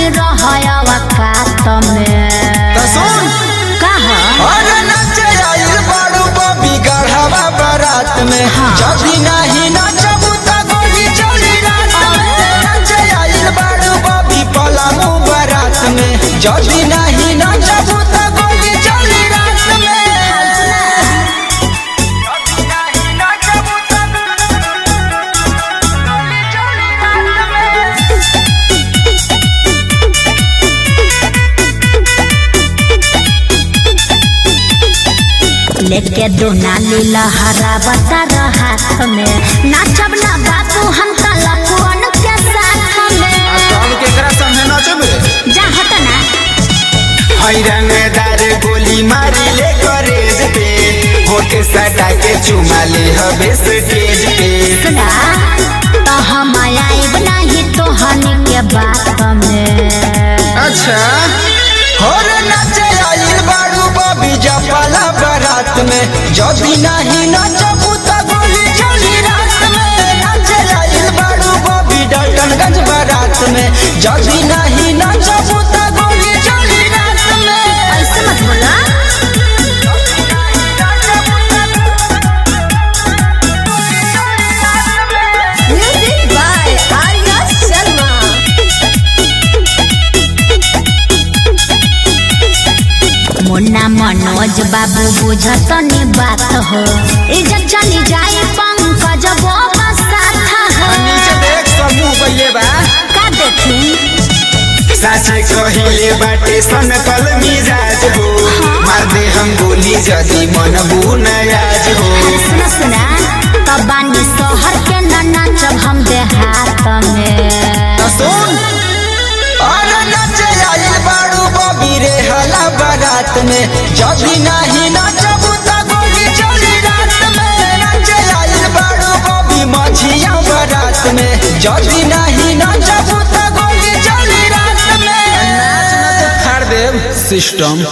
जनी रहयवा कात में तो सुन कहा अरे नचे आइल बाड़ू बबी गढ़वा बारात में हाँ। जदी नहीं नचबू त गोली चली रात में नचे आइल बाड़ू बबी पलामू बारात में जदी नहीं नचबू त गोली चली रात में जदी नहीं नचबू त गोली चली रात में लेके दोनाली लहरा बता हाथ में नाचब ना बाबू हम तलकुअन के साथ में हम केकरा संगे नचबे जा हट ना हैरंगदार गोली मारी ले करेज पे होठ सटा के चुमा ले हबे स्टेज पे सुना तो हम आइब नहीं तो हनी के बात में अच्छा होर नचे आइल बाड़ू बबी जपाला बारात में जदी नहीं नचबू त गोली चली रात में नचे आइल बाड़ू बबी डाल्टनगंज बारात में जदी नहीं नचबू त गोली चली रात में ऐसे मत बोला म्यूजिक बाय आर्या शर्मा मुन्ना मनोज बाबू बुझत नी बात हो इज्जत चली जाए पंकज बाबा साथ नीचे हो देख समूह बइले बा का देखी साचे कहिले बाटे सनकल मिजाज हो मार दे हम गोली जदी मन बुनयाज हो अरे सुना सुना तब बानी सोहर के न नाचब हम देहात में सुन अरे नचे आइल बाड़ू बबी रे हला बारात में जदी नहीं नचबू त गोली चली रात में नचे आइल बाड़ू बबी मछिया बारात में जदी नहीं नचबू त गोली चली रात में नाच न तो फाड़ देव सिस्टम